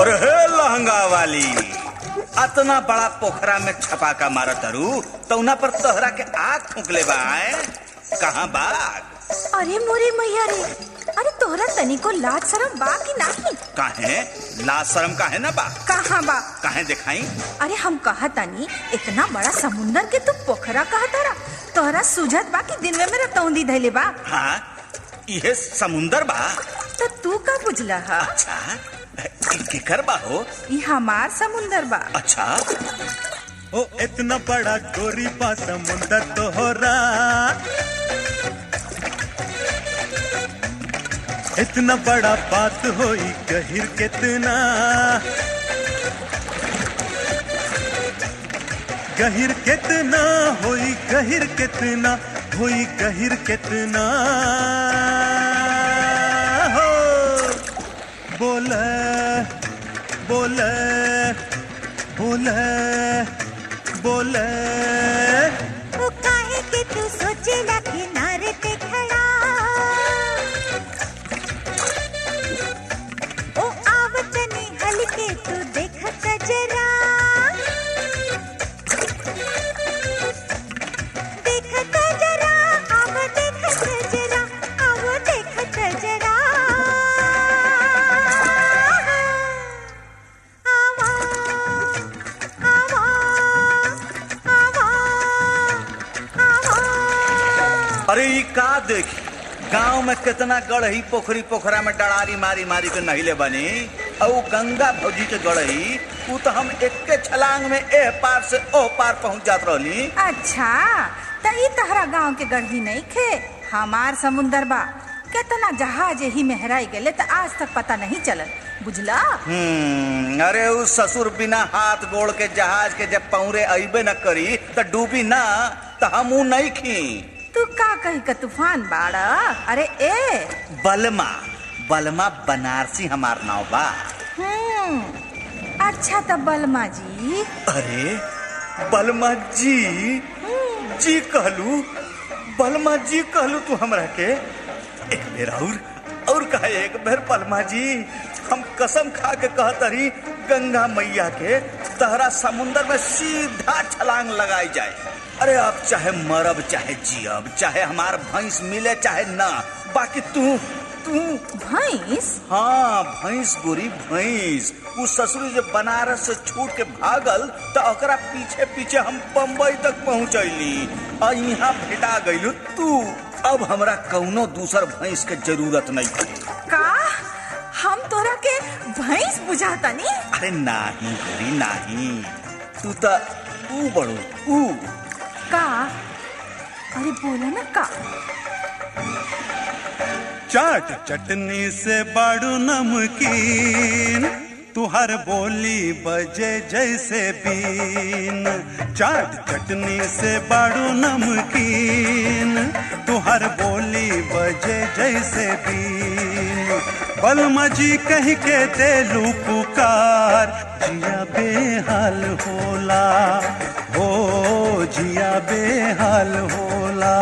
और हे लहंगा वाली अतना बड़ा पोखरा में छपाका मारत तारू तौना पर तोहरा के आग फूकले बा आए? कहाँ बाग अरे मोरे मैया रे अरे तोहरा तनिको लाज शरम बा कि नाही काहे लाज शर्म काहे ना बा कहाँ बा काहे दिखाई अरे हम कहा तनी इतना बड़ा समुंदर के तू पोखरा कहा तारा तोहरा सुझत बा कि दिन में मेरा तौंदी धैले बा हाँ इहे समुंदर बा तो तू का बुझला हा अच्छा ई केकर बा हो ई हमार समुंदर बा अच्छा ओ इतना बड़ा गोरी पा समुंदर तोहरा इतना बड़ा बात होई गहिर कितना गहिर कितना होई गहिर कितना होई गहिर कितना हो बोले बोले बोले बोले ओ काहे के तू सोचेला किनारे पे खड़ा ओ आवतनी हलके तू देखत जरा देखत जरा आव देखत जरा आव देखत जरा आवा आवा आवा आवा अरे ई का देखी गांव में कितना गढ़ही पोखरी पोखरा में डड़ारी मारी मारी के नहिले बनी और गंगा भौजी के गढ़ही ऊ तो हम एक्के छलांग में एह पार से ओह पार पहुंच जात रहली अच्छा त ई तहरा गांव के गढ़ी नहीं खे हमार समुंदर बा कितना जहाज ही मेहराई गेले त आज तक पता नहीं चलल बुझला हम्म अरे उस ससुर बिना हाथ गोड़ के जहाज के जब पौरे अइबे न करी त डूबी ना त हम ऊ नहीं खी तू का कही का तूफान बाड़ा अरे ए बलमा बलमा बनारसी हमार नाव बा हम्म अच्छा त बलमा जी अरे बलमा जी जी कहलू बलमा जी कहलू तू हमरा के एक बेर और और कहे एक बेर बलमा जी हम कसम खा के कहतरी गंगा मैया के तहरा समुंदर में सीधा छलांग लगाई जाए अरे अब चाहे मरब चाहे जियब चाहे हमार भैंस मिले चाहे ना बाकी तू तू भैंस हाँ भैंस गोरी भैंस उ ससुरी जब बनारस से छूट के भागल त ओकरा पीछे पीछे हम बम्बई तक पहुंचैली आ यहाँ भेटा गइलू तू अब हमरा कौनो दूसर भैंस के जरूरत नहीं पड़ी का हम तोरा के भैंस बुझाता नी अरे नाही गोरी नाही तू त ऊ बड़ू ऊ का अरे बोला ना का चाट चटनी से बाड़ू नमकीन तुहर बोली बजे जैसे बीन चाट चटनी से बाड़ू नमकीन तुहर बोली बजे जैसे बीन बलमा जी कह के देलू पुकार जिया बेहाल होला हो जिया बेहाल होला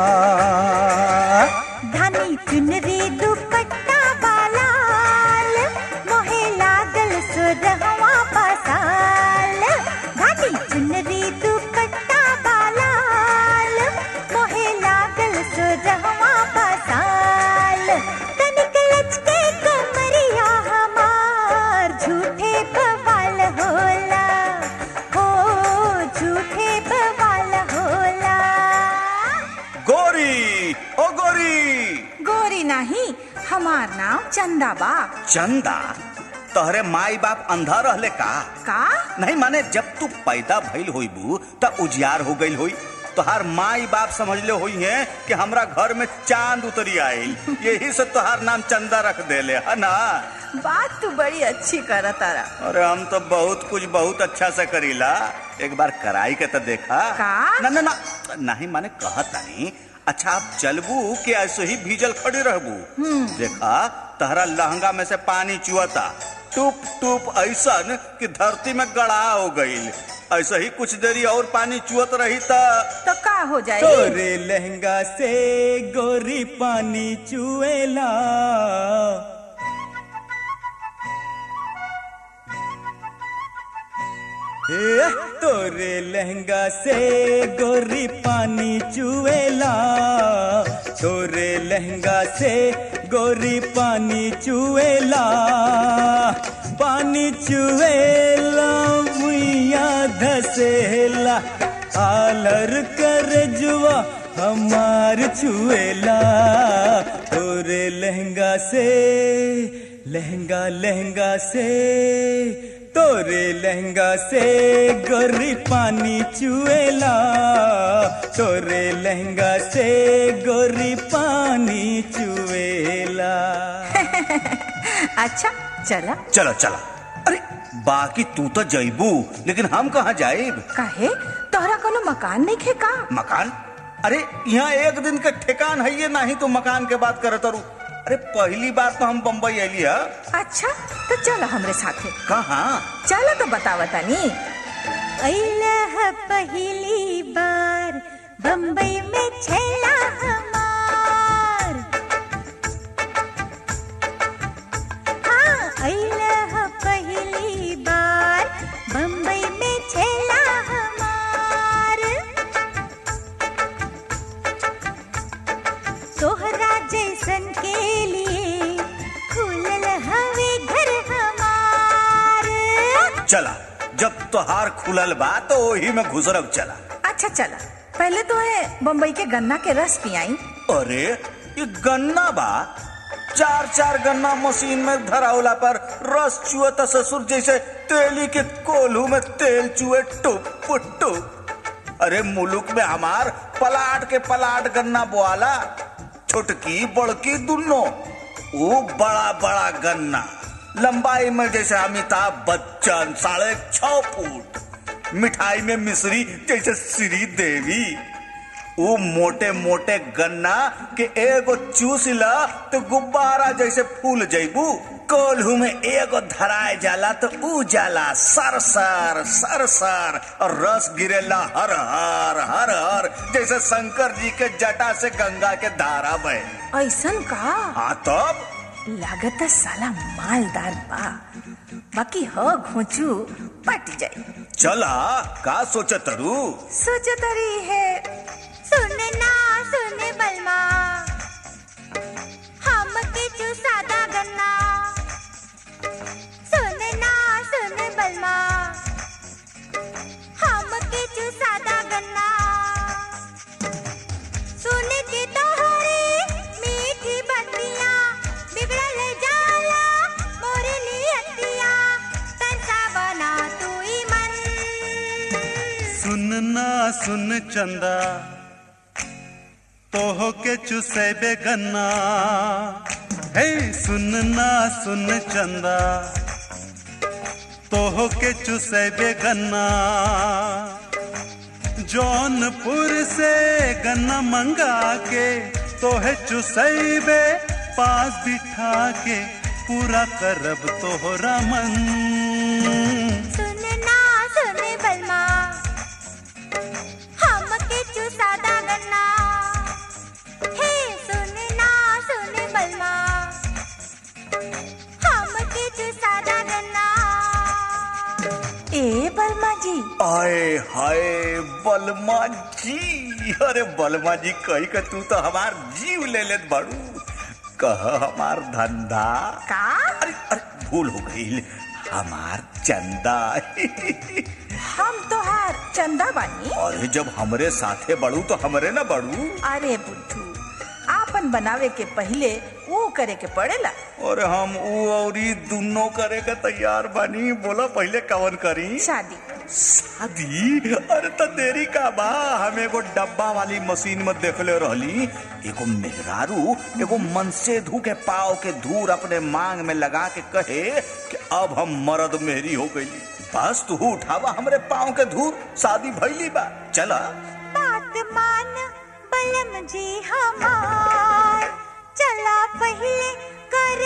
धानी चुनरी दुपट्टा बालाल मोहे लागल सुरहवा पसाल धानी चुनरी दुपट्टा बालाल मोहे लागल सुरहवा पसाल तनिक लचके कमरिया हमार झूठे बवाल होला हो झूठे बवाल होला गोरी ओ गोरी गोरी नहीं हमार नाम चंदा बा चंदा तोहरे माई बाप अंधा रहले का का नहीं माने जब तू पैदा भइल होइबू त उजियार हो गइल होई तोहार माई बाप समझले हुई है कि हमरा घर में चांद उतरी आईल यही से तोहार नाम चंदा रख देले है ना बात तू बड़ी अच्छी कर तारा अरे हम तो बहुत कुछ बहुत अच्छा से करीला एक बार कराई के तो देखा का? ना ना ना नहीं माने कहता नहीं अच्छा आप चलबू कि ऐसे ही भीजल खड़ी रहबू देखा तहरा लहंगा में से पानी चुअता टूप टूप ऐसन कि धरती में गड़ा हो गईल ऐसे ही कुछ देरी और पानी चुअत रही त तो का हो जाए तोरे लहंगा से गोरी पानी चुएला ए, तोरे लहंगा से गोरी पानी चुएला तोरे लहंगा से गोरी पानी चुएला पानी चुएला मुइया धसेला आलर कर जुआ हमार छुएला तोरे लहंगा से लहंगा लहंगा से तोरे लहंगा से गोरी पानी चुएला तोरे लहंगा से गोरी पानी चुएला अच्छा चला चलो चलो अरे बाकी तू तो जइबू लेकिन हम कहाँ जाइब काहे तोहरा कोनो मकान नहीं खे का मकान अरे यहाँ एक दिन के ठेकान है ये नहीं तो मकान के बात करत रू अरे पहली बार तो हम बम्बई अली है अच्छा तो चलो हमरे साथे कहाँ चलो तो बतावा तनी अइलह पहली बार बम्बई में छेला हमार हाँ अइलह पहली बार बम्बई में छेला हमार तोहरा जैसन के लिए खुलल हवे घर हमार चला जब तोहार खुलल बा तो वही में घुसरब चला अच्छा चला पहले तो है बम्बई के गन्ना के रस पियाई अरे ये गन्ना बा चार चार गन्ना मशीन में धरावला पर रस चुए तो ससुर जैसे तेली के कोल्हू में तेल चुए टुप टुप अरे मुलुक में हमार पलाट के पलाट गन्ना बोआला छोटकी बड़की दुनो वो बड़ा बड़ा गन्ना लंबाई में जैसे अमिताभ बच्चन साढ़े छह फुट मिठाई में मिश्री जैसे श्री देवी वो मोटे मोटे गन्ना के एगो चूस ला तो गुब्बारा जैसे फूल जैबू कोल्हू में एगो धराए जाला तो ऊ जाला सर सर सर सर और रस गिरेला हर हर हर हर जैसे शंकर जी के जटा से गंगा के धारा बहे ऐसन का हाँ तब लागत साला मालदार बा बाकी हो घोचू पट जाई चला का सोचत रू सोचत रही है सुनना सुन बलमा हम के चूसादा गन्ना सुनना सुन बलमा हम के चूसादा गन्ना सुन के तोहरी मीठी बतिया बिगड़ल जाला मोरे नियतिया तनसा बना तू ही मन सुनना सुन चंदा तोह के चुसेबे गन्ना हे सुनना सुन चंदा तोह के चुसेबे गन्ना जौनपुर से गन्ना मंगा के तोहे चुसैबे पास बिठा के पूरा करब तोहरा मन सुनना सुन बलमा हम के चूसादा गन्ना हे सुनना सुन बलमा हम के चूसादा गन्ना ए बर्मा जी आए हाय बलमा जी अरे बलमा जी कही के तू तो हमार जीव ले लेत बाड़ू कह हमार धंधा का अरे अरे भूल हो गई हमार चंदा हम तोहार चंदा बानी अरे जब हमरे साथे बड़ू तो हमरे ना बड़ू अरे बुद्धू आपन बनावे के पहले वो करे के पड़ेला और हम ऊ और ई दुनो करे के तैयार बानी बोला पहले कवन करी शादी शादी अरे तो देरी का बा हम एगो डब्बा वाली मशीन में देखले रहली एगो मेहरारू एगो मनसेधु के पाव के धूर अपने मांग में लगा के कहे कि अब हम मर्द मेहरी हो गई बस तू उठावा हमरे पाव के धूर शादी भइली बा चला बात मान बलम जी हमार चला पहले कर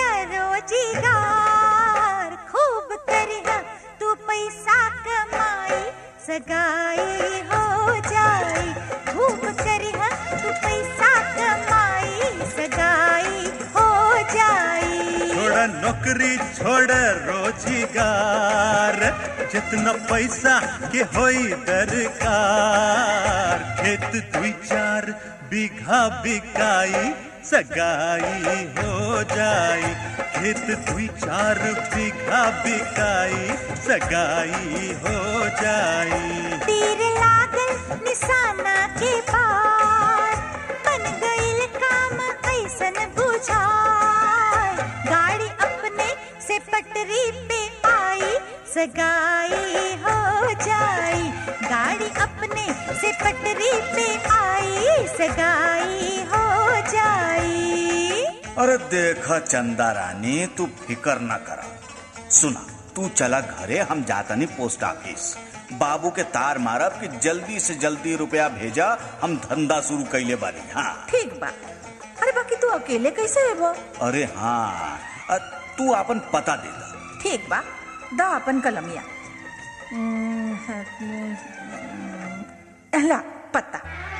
रोजगार खूब करिहा तू पैसा कमाई सगाई हो जाई खूब करिहा तू पैसा कमाई सगाई हो जाई छोड़ा नौकरी छोड़ रोजगार जितना पैसा के होई दरकार खेत दुई चार बीघा बिकाई सगाई हो जाई खेत दुई चार बीघा बिकाई सगाई हो जाई तीर लागल निशाना के पार बन गइल काम ऐसन बुझाय गाड़ी अपने से पटरी पे आई सगाई हो जाई गाड़ी अपने से पटरी पे आई सगाई हो जाई अरे देखा चंदा रानी तू फिकर न करा सुना तू चला घरे हम जातनी पोस्ट ऑफिस बाबू के तार मारब कि जल्दी से जल्दी रुपया भेजा हम धंधा शुरू कैले बानी हाँ ठीक बा अरे बाकी तू अकेले कैसे हेबो अरे हाँ अ, तू अपन पता दे दा ठीक बा दा अपन कलमिया हम्म, हम्म, ला पत्ता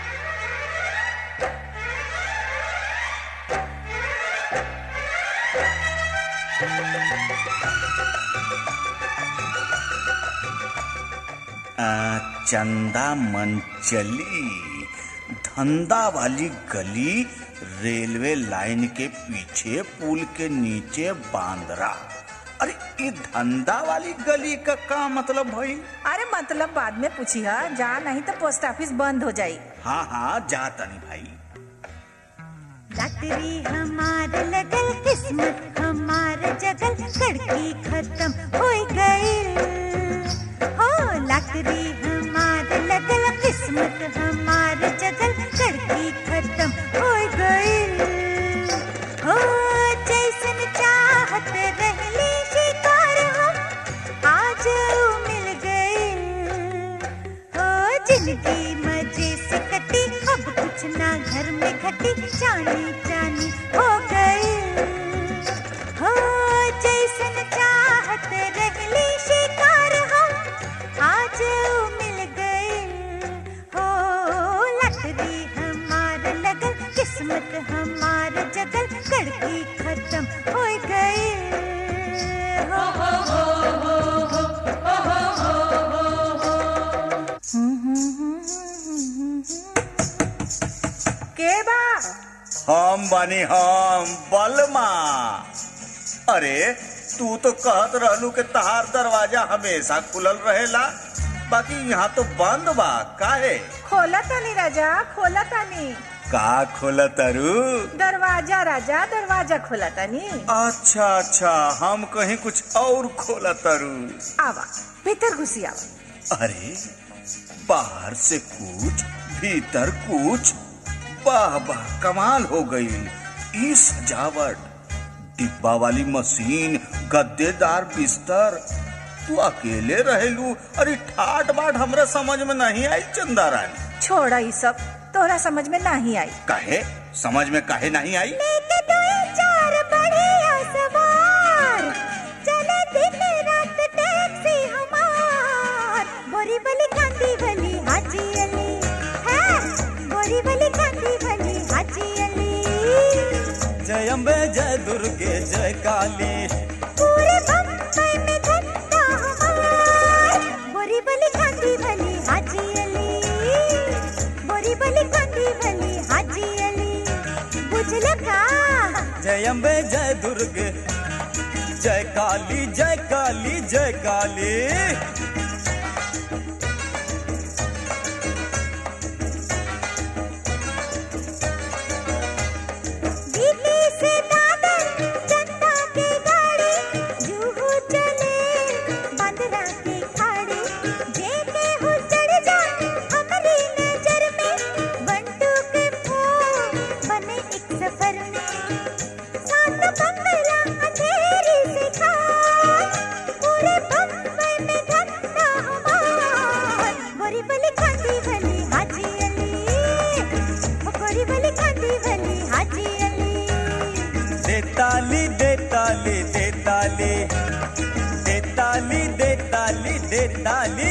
अ, चंदा मंचली धंधा वाली गली रेलवे लाइन के पीछे पुल के नीचे बांद्रा अरे ये धंधा वाली गली का का मतलब भाई अरे मतलब बाद में पूछी हा जा नहीं तो पोस्ट ऑफिस बंद हो जाई हाँ हाँ जा तनी भाई लटरी हमार लगल किस्मत हमार जगल कड़की खत्म हो गई हो लटरी हमार लगल किस्मत हमार जगल कड़की खत्म हो गई हो जैसन चाहत रहली शिकार हम आज ऊ मिल गई हो जिंदगी मजे से कटी अब कुछ ना घर में घटी जानी जानी हो गई हो जैसन चाहत रहली शिकार हम आज ऊ मिल गई हो लटरी हमार लगल किस्मत हमार जगल कड़की खत्म हो गई हो के बा हम बनी हम बलमा अरे तू तो कहत रहलू के तहार दरवाजा हमेशा खुलल रहेला बाकी यहाँ तो बंद बा काहे खोला तानी राजा खोला तानी का खोला तरू दरवाजा राजा दरवाजा खोला तानी अच्छा अच्छा हम कहीं कुछ और खोला तरू आवा भीतर घुसी आवा अरे बाहर से कुछ भीतर कुछ वाह वाह कमाल हो गई ई सजावट डिब्बा वाली मशीन गद्देदार बिस्तर तू अकेले रहेलू अरे ठाट बाट हमरा समझ में नहीं आई चंदा रानी छोड़ा ये सब तोहरा समझ में नहीं आई काहे समझ में काहे नहीं आई लेके दो चार बढ़िया सवार चले दिन रात टैक्सी हमार बोरी बली कांदी बली हाजी अली है बोरी बली कांदी बली हाजी अली जय अम्बे जय दुर्गे जय काली पूरे बम्बई में धंधा हमार बोरी बली कांदी बली हाजी अली बोरी बली कांदी बली हाजी अली बुझल का जय अम्बे जय दुर्गे जय काली जय काली जय काली दिल्ली से दादर जनता की गाड़ी जुहू चले बंदरा की खाड़ी जेके हो चढ़ जा हमारी नजर में बंटू के फो बने एक सफर में सात बंगला अंधेरी से खाए पूरे बम्बई में धंधा हमार गोरी बली खाती भली हाजी अली ओ गोरी बली खाती भली हाजी अली दे ताली दे ताली दे ताली दे ताली दे ताली दे ताली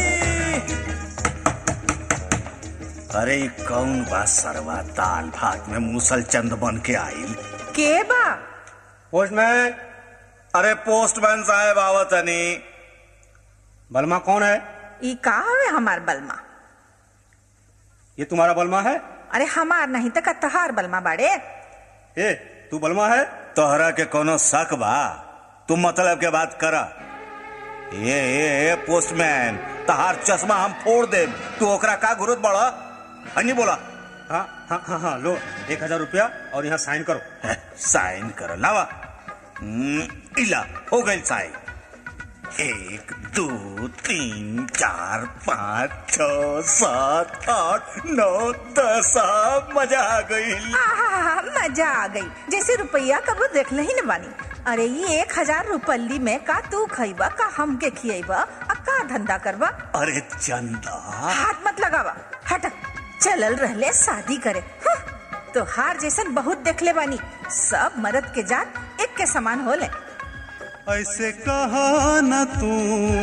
अरे ई कौन बा सरवा दाल भात में मूसल चंद बन के आइल के बा पोस्टमैन अरे पोस्टमैन साहब आवत हनी बलमा कौन है ई का हवे हमार बलमा ये तुम्हारा बलमा है अरे हमार नहीं तो का तहार बलमा बाड़े ए तू बलमा है तोहरा के कोनो शक बा तू मतलब के बात करा ये ये ये पोस्टमैन तहार चश्मा हम फोड़ दे तू ओकरा का गुरुत बड़ा हनी बोला हाँ हाँ हाँ हाँ लो एक हजार रुपया और यहाँ साइन करो साइन कर लावा हम्म, इला हो गई साइन एक दो तीन चार पाँच छ सात आठ नौ दस आ, मजा आ गई आहा, मजा आ गई जैसे रुपया कबो देख ही न बानी अरे ये एक हजार रुपल्ली में का तू खइबा का हमके खियबा आ का धंधा करबा अरे चंदा हाथ मत लगावा हट चलल रहले शादी करे हं, तो हार जैसन बहुत देखले बानी सब मर्द के जात एक के समान होले ऐसे कहा न तू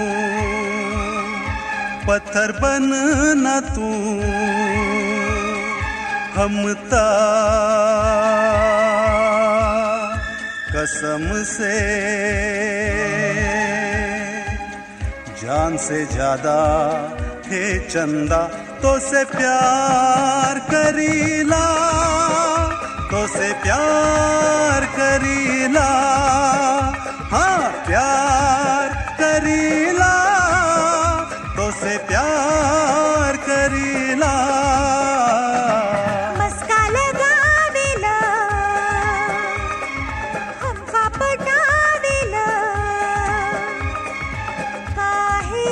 पत्थर बन न तू हम ता कसम से जान से ज्यादा थे चंदा तो से प्यार करीला तो से प्यार करीला हाँ प्यार करीला तो से प्यार करीला मस्का लगावेला हमका पटावेला काहे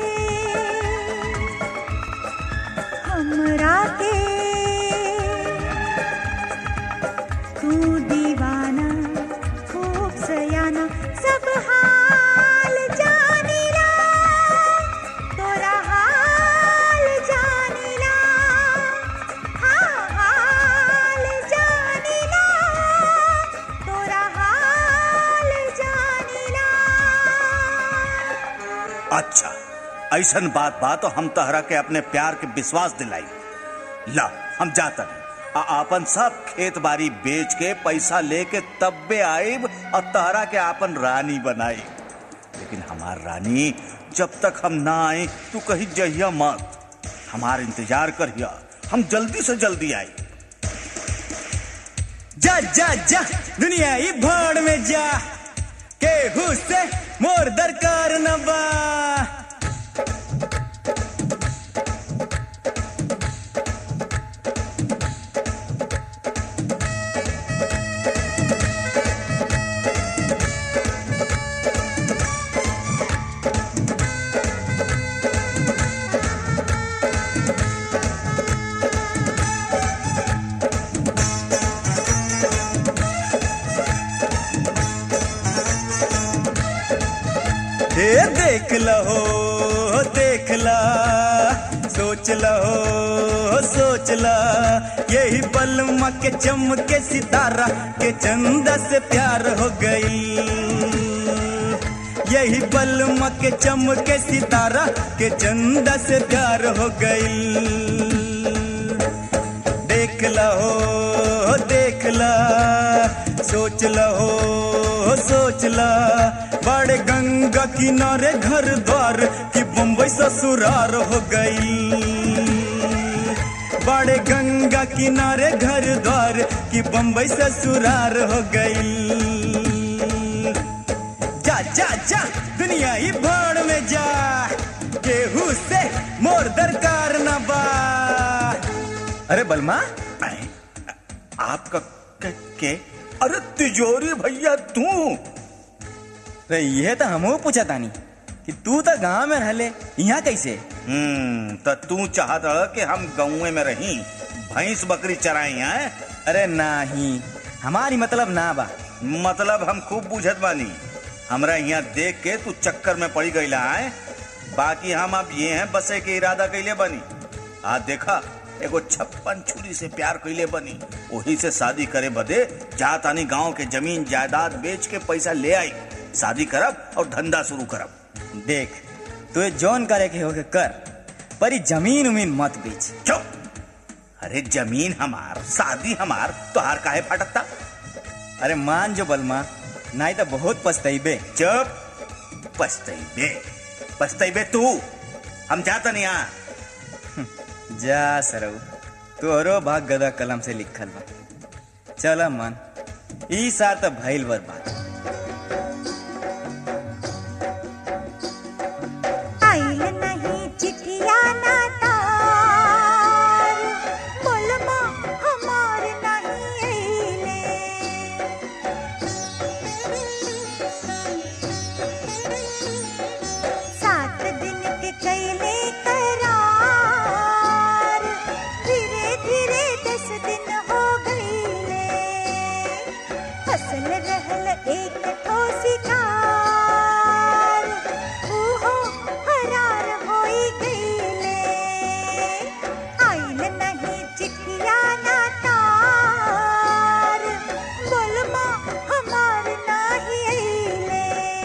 हमरा के तू दीवाना खूब सयाना सब हाल जानिला तोरा हाल जानिला हाँ हाल जानिला तोरा हाल जानिला अच्छा ऐसन बात बा तो हम तहरा के अपने प्यार के विश्वास दिलाई ला हम जाता आ आपन सब खेत बाड़ी बेच के पैसा लेके तब्बे आइब और तहरा के आपन रानी बनाई लेकिन हमार रानी जब तक हम ना आए तू कहीं जहिया मत हमार इंतजार करिया हम जल्दी से जल्दी आई जा जा जा दुनिया ही भाड़ में जा के से मोर दरकार न बा ए देख लहो देख ला सोच लहो सोच ला यही पलमा के चमके सितारा के चंदा से प्यार हो गई यही पलमा के चमके सितारा के चंदा से प्यार हो गई देख लहो देख ला सोच लहो सोच ला बड़े गंगा किनारे घर द्वार की बम्बई ससुरार हो गई बड़े गंगा किनारे घर द्वार की बम्बई ससुरार हो गई जा जा जा दुनिया ही भाड़ में जा केहू से मोर दरकार न बा अरे बलमा आए, आपका के, के अरे तिजोरी भैया तू रे ये तो हमहू पूछा तानी कि तू तो गांव में रहले यहाँ कैसे हम्म तो तू चाहत रह कि हम गाँव में रही भैंस बकरी चराई हैं अरे नाही हमारी मतलब ना बा मतलब हम खूब बुझत बानी हमरा यहाँ देख के तू चक्कर में पड़ी गईला है बाकी हम अब ये हैं बसे के इरादा कैले बनी आ देखा एगो छप्पन छुरी से प्यार कैले बनी वही से शादी करे बदे जा तानी गांव के जमीन जायदाद बेच के पैसा ले आई शादी करब और धंधा शुरू करब देख तू जौन करे के होके कर पर ई जमीन उमीन मत बेच चुप अरे जमीन हमार शादी हमार तो हार काहे फटकता अरे मान जो बलमा नहीं तो बहुत पछताइबे चुप पछतैबे पछतैबे तू हम जाता नहीं यहाँ जा सरऊ तोहरो भाग गदा कलम से लिखल बा चल मन ई साल तो भइल बर्बाद आइल नहीं चिठिया ना तार बोलमा हमार नहीं आइले सात दिन के कैले करार धीरे धीरे दस दिन हो गईले फसल रहल एक ठो शिकार ऊहो फरार होई गईले आइल नहीं चिठिया ना तार बोलमा हमार नाही आइले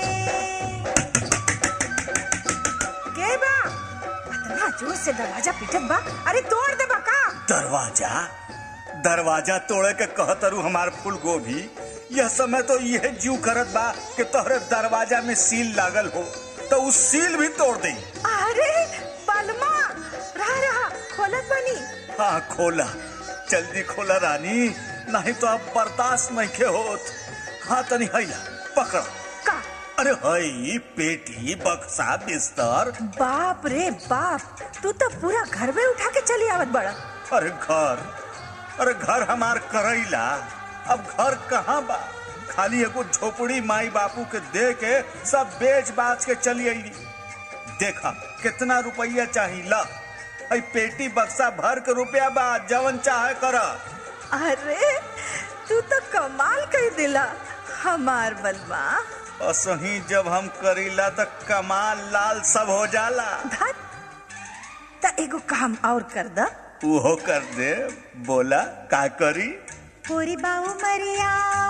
के बा इतना जोर से दरवाजा पिटत बा अरे तोड़ दे बा का दरवाजा दरवाजा तोड़े के कहतरू हमार फूल गोभी यह समय तो यह जीव करत बा कि तोहरे दरवाजा में सील लागल हो तो उस सील भी तोड़ दे अरे बलमा रहा रहा खोलत बनी हाँ खोला जल्दी खोला रानी नहीं तो अब बर्दाश्त नहीं के होत हाँ तनी हैला पकड़ का अरे हई पेटी बक्सा बिस्तर बाप रे बाप तू तो पूरा घर में उठा के चली आवत बड़ा अरे घर अरे घर हमार करैला अब घर कहाँ बा खाली एगो झोपड़ी माई बापू के दे के सब बेच बाच के चली आई देखा कितना रुपया चाहिए ला आई पेटी बक्सा भर के रुपया बा जवन चाहे कर अरे तू तो कमाल कर दिला हमार बलमा असही जब हम करीला तो कमाल लाल सब हो जाला धत त एगो काम और कर द उहो कर दे बोला का करी पूरी बाऊ मरिया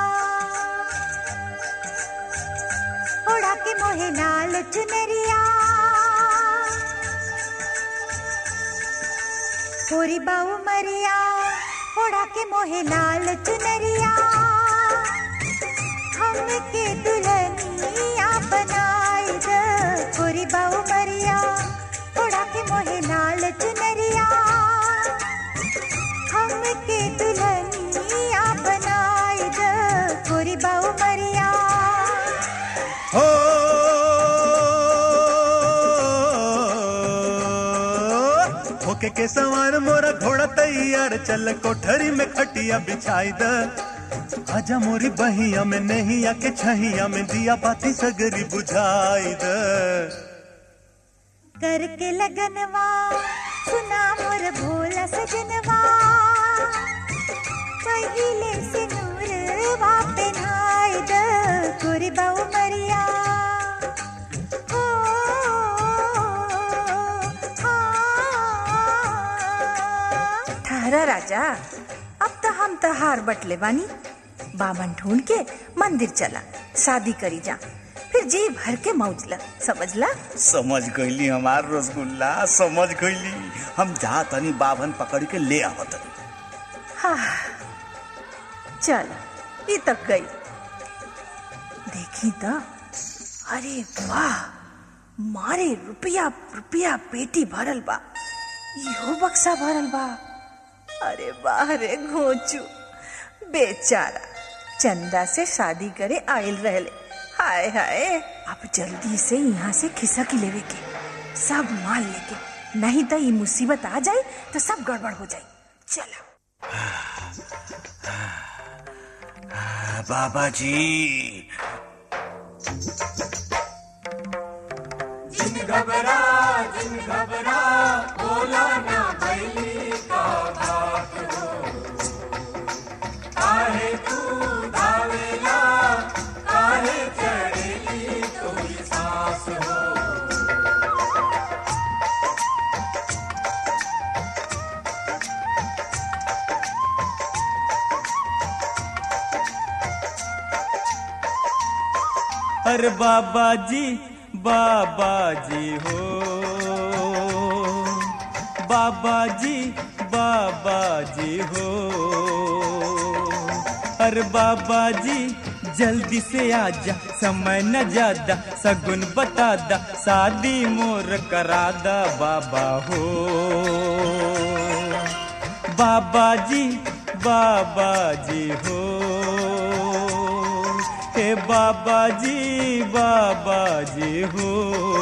ओढ़ा के मोहे लाल चुनरिया पूरी बाऊ मरिया ओढ़ा के मोहे लाल चुनरिया हमके दुल्हनिया बनाई द पूरी बाऊ मरिया ओढ़ा के मोहे लाल चुनरिया हमके दुल्हनिया बनाई द गोरी बाऊ मरिया हो होके के सवार मोरा घोड़ा तैयार चल कोठरी में खटिया बिछाई द आजा मोरी बहिया में नहीं आके छहिया में दिया बाती सगरी बुझाई द करके लगनवा सुना मोर भोला सजनवा पहिले से नूरवा पहनाई द गोरी बाऊ मरिया हो हाँ ठहरा राजा अब तो हम तहार बटले बानी बामन ढूंढ के मंदिर चला शादी करी जा फिर जी भर के मौजला समझला समझ गईली हमार रसगुल्ला समझ गईली हम जा तनी बाभन पकड़ के ले आवत हाँ चल ये तक गई देखी तो अरे वाह मारे रुपया रुपया पेटी भरल बा इहो बक्सा भरल बा अरे वाह रे घोचू बेचारा चंदा से शादी करे आयल रहले हाय हाय अब जल्दी से यहाँ से खिसक लेवे के सब माल लेके नहीं तो ये मुसीबत आ जाए तो सब गड़बड़ हो जाए चलो बाबा जी अरे बाबा जी बाबा जी हो बाबा जी बाबा जी हो अरे बाबा जी जल्दी से आजा समय न ज्यादा सगुन बता दा शादी मोर करा दा बाबा हो बाबा जी बाबा जी हो हे बाबा जी बाबा जी हो